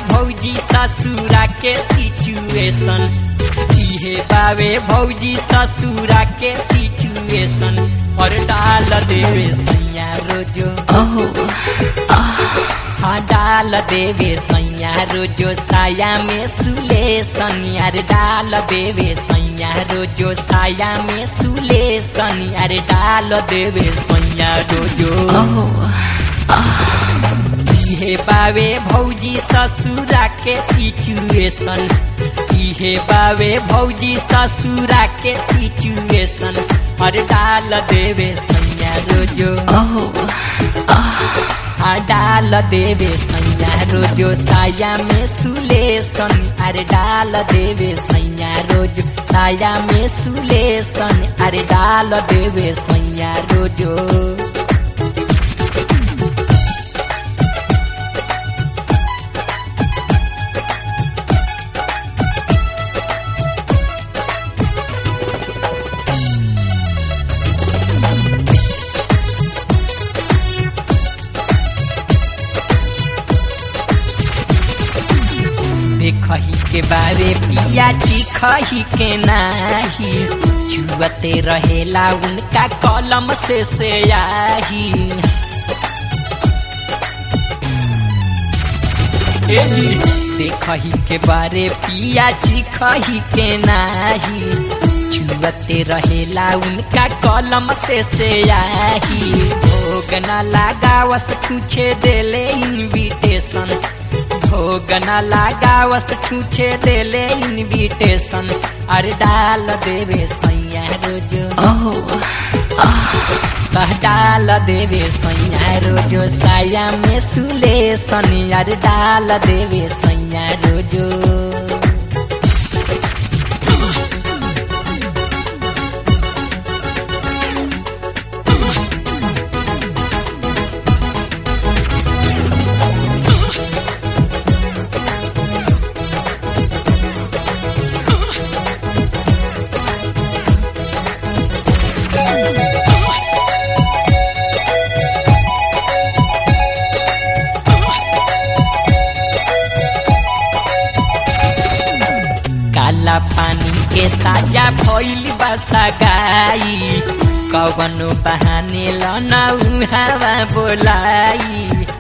भौजी ससुरा के सिचुएशन इहे बावे भौजी ससुरा के सिचुएशन और डाल देवे सैया रोजो हाँ डाल देवे सैया रोजो साया में सुलेसन यार डाल देवे सैया रोजो साया में सुलेसन यार डाल देवे सैया रोजो इहे बावे भौजी ससुरा के सिचुएशन इहे बावे भौजी ससुरा के सिचुएशन और डाल देवे सैया रोजो आ डाल देवे सैया रोजो साया में सुलेसन अरे डाल देवे सैया रोज साया में सुलेसन अरे डाल देवे सैया रोजो देखही के बारे पिया चिखही के नाही छुअते रहेला उनका कलम से से आही ए जी देखही के बारे पिया चिखही के नाही छुअते रहेला उनका कलम से से आही भोग न लगावस छूछे देले इनविटेशन भोग न लगावस छूछे देले इनविटेशन अरे डाल देवे सैया रोजो कह डाल देवे सैया रोजो साया में सुलेसन अरे डाल देवे सैया रोजो काला पानी के साजा भइल बसा गाई कवनो बहाने लना हवा बोलाई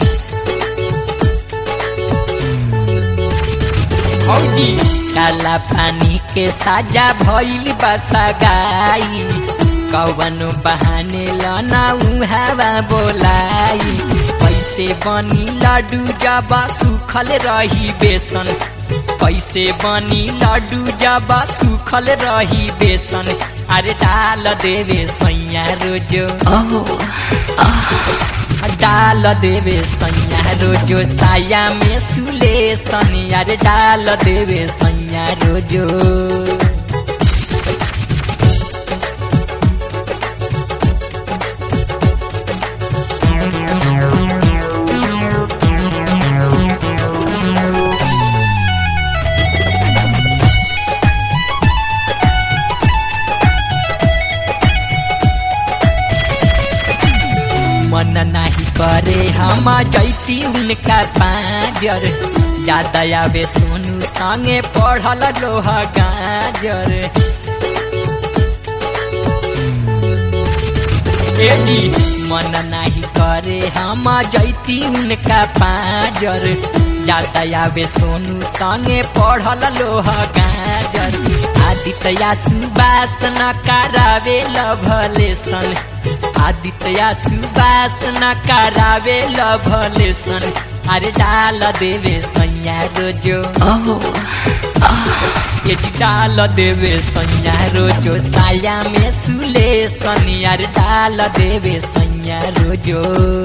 भौजी काला पानी के साजा भइल बसा गाई कवनो बहाने लना हवा बोलाई कैसे बनी लड्डू जब सुखल रही बेसन कैसे बनी लड्डू जब सुखल रही बेसन अरे डाल देवे सैया रोजो डाल देवे सैया रोजो साया में सुलेसन अरे डाल देवे सैया रोजो मन नाही करे हम जैती उनका पाजर ज्यादा आवे सोनू संगे पढ़ल लोहा गाजर ए जी मन नाही करे हम जैती उनका पाजर ज्यादा आवे सोनू संगे पढ़ल लोहा गाजर आदित्य सुबास न करावे लभलेसन आदित्य सुबास न करावे लभलेसन अरे डाल देवे सैया रोजो एच डाल देवे सैया रोजो साया में सुलेसन अरे डाल देवे सैया रोजो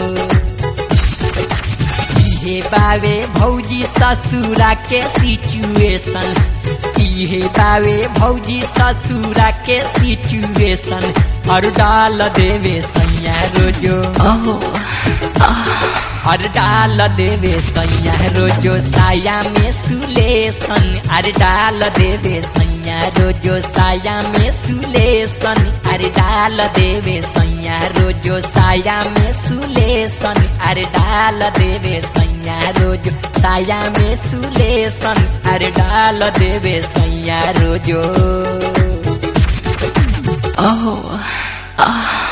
इहे बावे भौजी ससुरा के सिचुएशन इहे बावे भौजी ससुरा के सिचुएशन और डाल देवे सैया रोजो और डाल देवे सैया रोजो साया में सुलेसन अरे डाल देवे सैया रोजो साया में सुलेसन अरे डाल देवे सैया रोजो साया में सुलेसन अरे डाल देवे सैया रोजो साया में सुलेसन अरे डाल देवे सैया रोजो Oh. Ah.